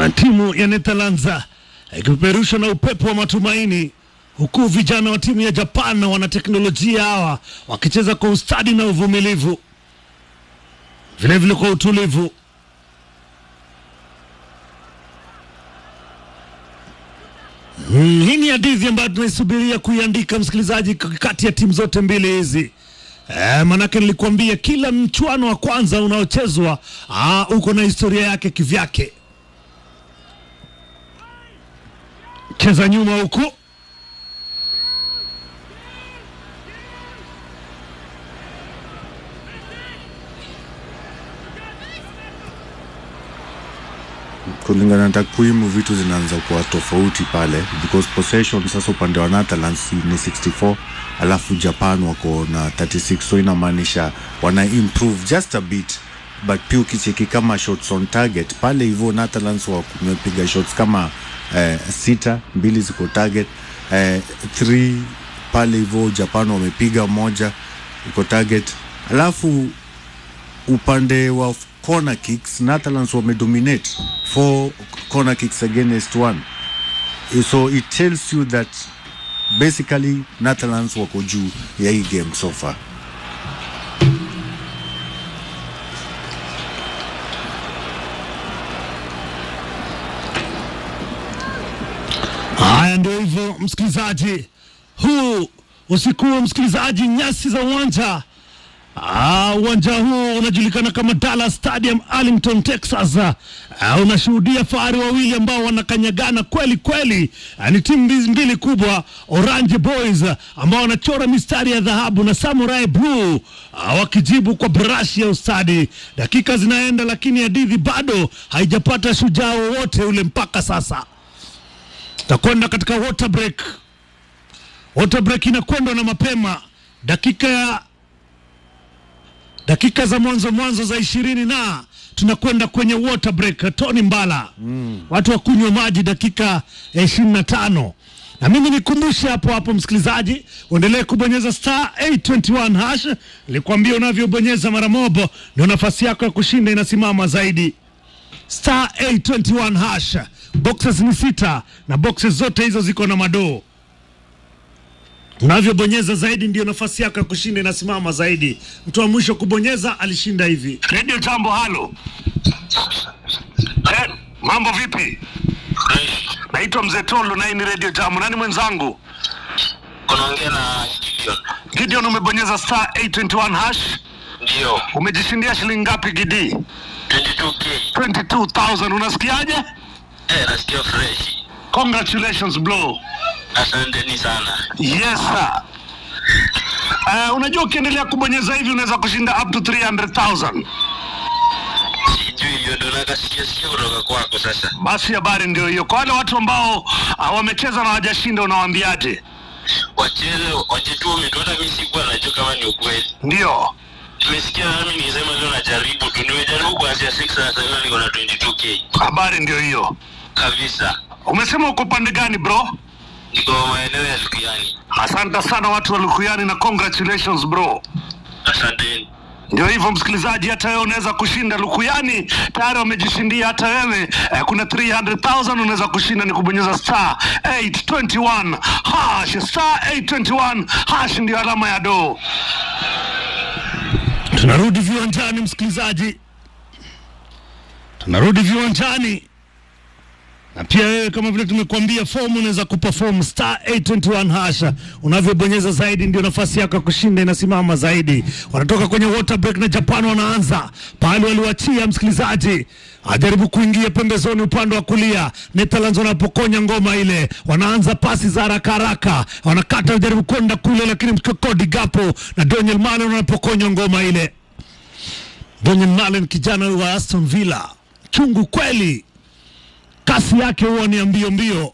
na timu ya Netherlands ikipeperushwa na upepo wa matumaini, huku vijana wa timu ya Japan na wanateknolojia hawa wakicheza kwa ustadi na uvumilivu, vilevile kwa utulivu. Mm, hii ni hadithi ambayo tunaisubiria kuiandika msikilizaji, kati ya timu zote mbili hizi. E, manake nilikuambia kila mchuano wa kwanza unaochezwa ah, uko na historia yake kivyake. Cheza nyuma huku kulingana na takwimu vitu zinaanza kuwa tofauti pale because possession sasa upande wa Netherlands ni 64 alafu Japan wako na 36 so inamaanisha wana improve just a bit but pia ukicheki kama shots on target pale hivyo Netherlands wamepiga shots kama eh, sita mbili ziko target eh, three pale hivyo Japan wamepiga moja iko target alafu upande wa corner kicks Netherlands wamedominate four corner kicks against one so it tells you that basically Netherlands wako juu ya hii game so far Haya, ndio hivyo msikilizaji, huu usiku huu msikilizaji, nyasi za uwanja Ah, uwanja huu unajulikana kama Dallas Stadium Arlington, Texas. Ah, unashuhudia fahari wawili ambao wanakanyagana kweli kweli. Ah, ni timu mbili, mbili kubwa Orange Boys ah, ambao wanachora mistari ya dhahabu na Samurai Blue ah, wakijibu kwa brashi ya ustadi. Dakika zinaenda, lakini hadithi bado haijapata shujaa wowote ule mpaka sasa. Takwenda katika water break. Water break inakwenda na mapema dakika ya dakika za mwanzo mwanzo za ishirini na tunakwenda kwenye water break. Tony Mbala, mm. watu wakunywa maji dakika ya ishirini na tano na mimi nikumbushe hapo hapo, msikilizaji, uendelee kubonyeza star 821 hash. Nilikwambia unavyobonyeza mara mobo ndio nafasi yako ya kushinda inasimama zaidi. Star 821 hash, boxes ni sita na boxes zote hizo ziko na madoo unavyobonyeza zaidi ndio nafasi yako ya kushinda inasimama zaidi. Mtu wa mwisho kubonyeza alishinda hivi. Radio Tambo, halo. Eh, mambo vipi? Naitwa Mzee Tolo na hii ni Radio Tambo. Nani mwenzangu? unaongea na Gideon. Gideon, umebonyeza star 821 hash. Ndio, Umejishindia shilingi ngapi Gidi? 22k. 22,000. Unasikiaje? Eh, nasikia fresh. Congratulations bro. Asanteni sana. Yes sir. Uh, unajua ukiendelea kubonyeza hivi unaweza kushinda up to 300,000. Sijui hiyo ndo nakasikia sikia kutoka kwako sasa. Basi habari ndio hiyo. Kwa wale watu ambao uh, wamecheza na hawajashinda unawaambiaje? Wacheze wajitume tu, hata mimi sikuwa najua kama ni ukweli. Ndio. Nimesikia nami nisema leo najaribu tu, nimejaribu kuanzia 6 na sasa hivi niko na 22k Habari ndio hiyo. kabisa. Umesema uko pande gani bro? Niko maeneo ya Lukuyani. Asante sana watu wa Lukuyani na congratulations bro. Asanteni. Ndio hivyo msikilizaji, hata wewe unaweza kushinda. Lukuyani tayari wamejishindia, hata wewe eh, kuna 300,000 unaweza kushinda, ni kubonyeza star 821 hash. Star 821 hash ndio alama ya doo. Tunarudi viwanjani msikilizaji, tunarudi viwanjani na pia wewe kama vile tumekuambia, fomu unaweza kuperform star 821 hasha. Unavyobonyeza zaidi ndio nafasi yako ya kushinda inasimama zaidi. Wanatoka kwenye water break na Japan wanaanza pale waliwachia, msikilizaji ajaribu kuingia pembezoni upande wa kulia. Netherlands wanapokonya ngoma ile, wanaanza pasi za haraka haraka, wanakata wajaribu kwenda kule, lakini Cody Gapo na Daniel Malen wanapokonya ngoma ile. Daniel Malen kijana wa Aston Villa, chungu kweli kasi yake huwa ni ya mbio mbio.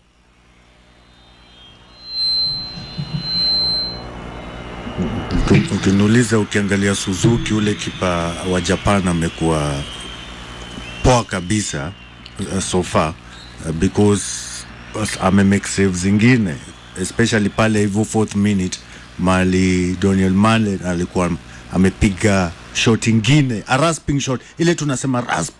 Uki- ukiniuliza ukiangalia Suzuki ule kipa wa Japan amekuwa poa kabisa uh, so far uh, because uh, ame make saves zingine especially pale hivyo fourth minute mali Daniel Malen alikuwa amepiga shot ingine a rasping shot ile tunasema rasp